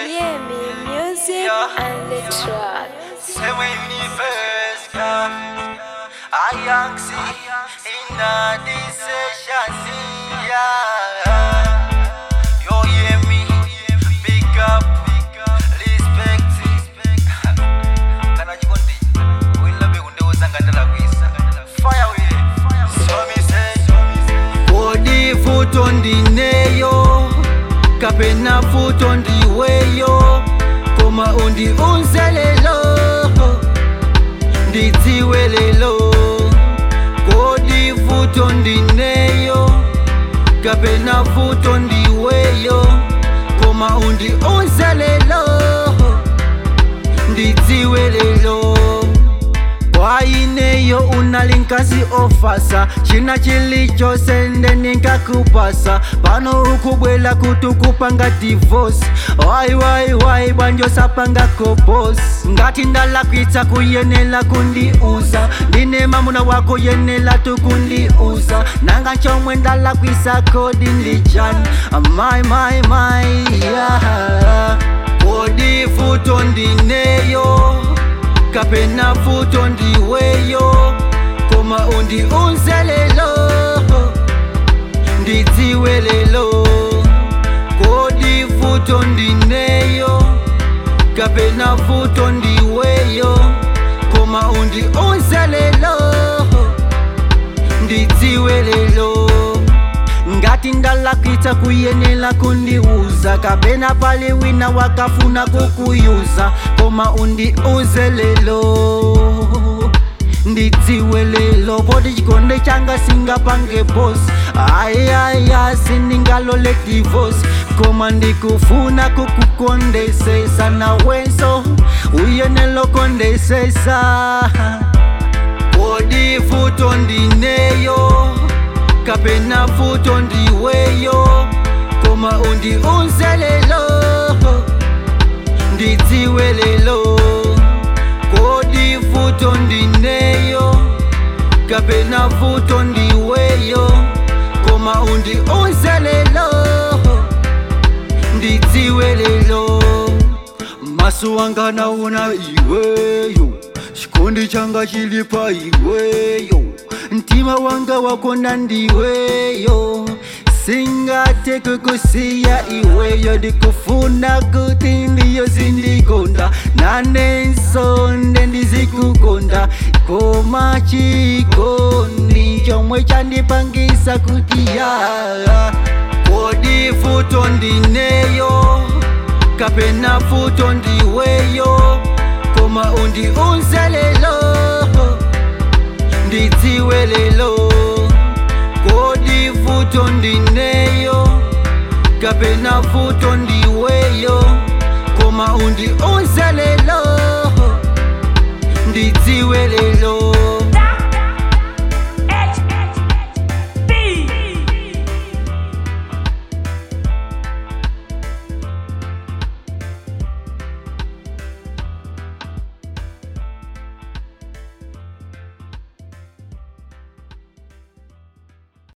Yeah, me music Yeah. and the track. Same way universe, yeah. I young see in a decision, yeah. You hear me? Big up, respect. Kana chikondi, willa be kunde uzangatala kwisa. Fire we, so me say. Kodi futo ndineyo, kapena futo ndiweyo, koma undi unzelelo, ndidziwe lelo. Kodi futo ndineyo, kapena futo ndiweyo, koma undi unzelelo, ndidziwe lelo waineyo unalinkasi ofasa china chilichose nde ninkakupasa pano ukubwela kutukupanga divosi wai wai wai bwanjosapanga kobos ngati ndalakwitsa kuyenela kundiuza ndine mamuna wako yenela tukundiuza nanga chomwe ndalakwisa kodi ndijani mai mai mai yeah. kodi futo ndineyo kapena futo ndiweyo koma undi unzelelo ndidziwe lelo kodi futo ndineyo kapena futo ndiweyo koma undi unzelelo ndidziwe lelo ngati ndalakwitsa kuyenela kundiuza kapena pali wina wakafuna kukuyuza koma undiuze lelo ndidziwe lelo poti chikonde changa singapange bosi ayaya sindingalole divosi koma ndikufuna kukukondesesa nawenso uyenelo kondesesa kodi futo ndineyo kapena futo ndiweyo koma undi unzelelo ndidziwe lelo kodi futo ndineyo kapena futo ndiweyo koma undi unzelelo ndidziwe lelo maso wanga naona iweyo chikondi changa chili pa iweyo mtima wanga wakonda ndiweyo singate kukusiya iweyo ndikufuna kuti ndiyo zindikonda nanensonde ndizikukonda koma chikondi chomwe chandipangisa kuti ya kodi futo ndineyo kapena futo ndiweyo koma undi unzelelo ndidziwe lelo kodi futo ndineyo kapena futo ndi